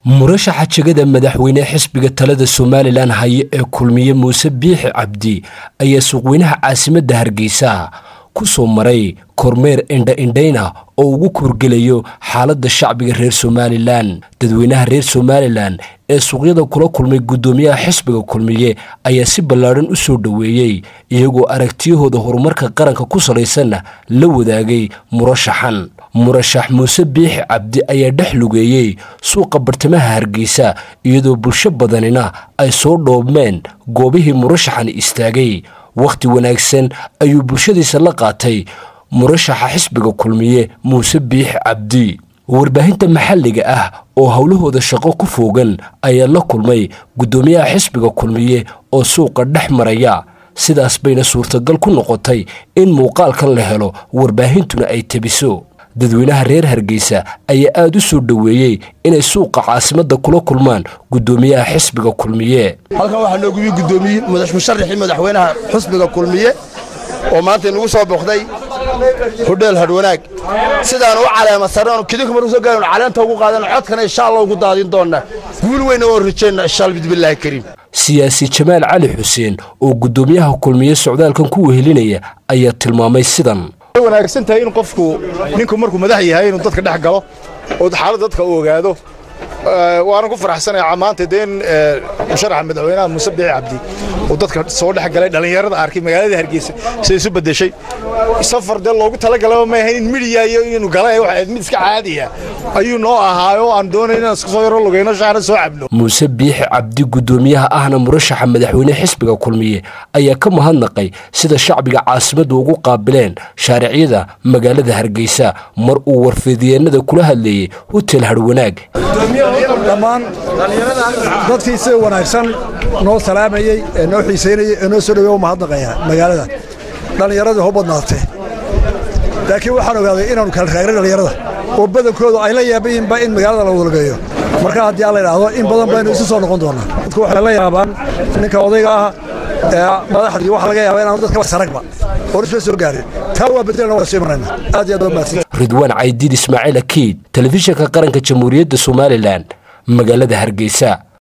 murashaxa jegada madaxweyne xisbiga talada somalilan haye ee kulmiye muuse biixi cabdi ayaa suuqweynaha caasimadda hargeysa ku soo maray kormeer indha-indhayna oo ugu kurgelayo xaaladda shacbiga reer somalilan dadweynaha reer somalilan ee suuqyada kula kulmay guddoomiyaha xisbiga kulmiye ayaa si ballaadhan u soo dhoweeyey iyagoo aragtiyahooda horumarka qaranka ku salaysanna la wadaagay murashaxan murashax muuse biixi cabdi ayaa dhex lugeeyey suuqa bartamaha hargeysa iyadoo bulsho badanina ay soo dhoobmeen goobihii murashaxan istaagay wakhti wanaagsan ayuu bulshadiisa la qaatay murashaxa xisbiga kulmiye muuse biixi cabdi warbaahinta maxalliga ah oo howlahooda shaqo ku foogan ayaa la kulmay guddoomiyaha xisbiga kulmiye oo suuqa dhex maraya sidaas bayna suurtagal ku noqotay in muuqaalkan la helo warbaahintuna ay tebiso dadweynaha reer hargeysa ayaa aada u soo dhoweeyey inay suuqa caasimadda kula kulmaan guddoomiyaha xisbiga kulmiye halkan waxaa noogu yimi guddoomiye musharaxii madaxweynaha xisbiga kulmiye oo maanta inagu soo booqday hodheel hadhwanaag sidaan u caleema sarreenu kidinka marku soo gaaraynu caleenta ugu qaadana codkana insha allah ugu daadin doonna guul weyna oo rajayna insha allah bidbillaahi kariim siyaasi jamaal cali xuseen oo guddoomiyaha kulmiye socdaalkan ku wehelinaya ayaa tilmaamay sidan way wanaagsan tahay in qofku ninku markuu madax yahay inuu dadka dhex galo oo xaaladda dadka u ogaado waanan ku faraxsanayaa maanta dee in musharaxa madaxweynaha muuse biixi cabdi uu dadka soo dhex galay dhallinyarada arkay magaalada hargeysa siday isu bedeshay safar dee loogu talagalaba ma ahayn in midiya iyo inuu galay waxa ahayd mid iska caadiya ayuu noo ahaayo aan doonay inaan isku soo yaro lugayno shaana soo cabno muuse biixi cabdi guddoomiyaha ahna murashaxa madaxweyne xisbiga kulmiye ayaa ka mahadnaqay sida shacbiga caasimadda ugu qaabileen shaariciyada magaalada hargeysa mar uu warfidyeennada kula hadleeyey hotel harwanaag dhammaan dadkii sida wanaagsan noo salaamayey ee noo xiisaynayey ee noo soo dhawey u mahadnaqaya magaalada dhallinyaradii ho badnaatee laakiin waxaan ogaaday inaanu kala raagna dhallinyarada oo badankoodu ay la yaaban yihinba in magaalada la wadalgeeyo marka haddii alla idhaahdo in badan baynu isu soo noqon doonaa dadku waxay la yaabaan ninka odayga ah ee madaxdii waxa laga yaaba inaanu dadka saragba oo isla soo gaarin taa waa bedelna waa sii marayna aad iyo aad waa mahadsan ridwaan caydiid ismaaciil akiid telefishinka qaranka jamhuuriyadda somalilan magaalada hargeysa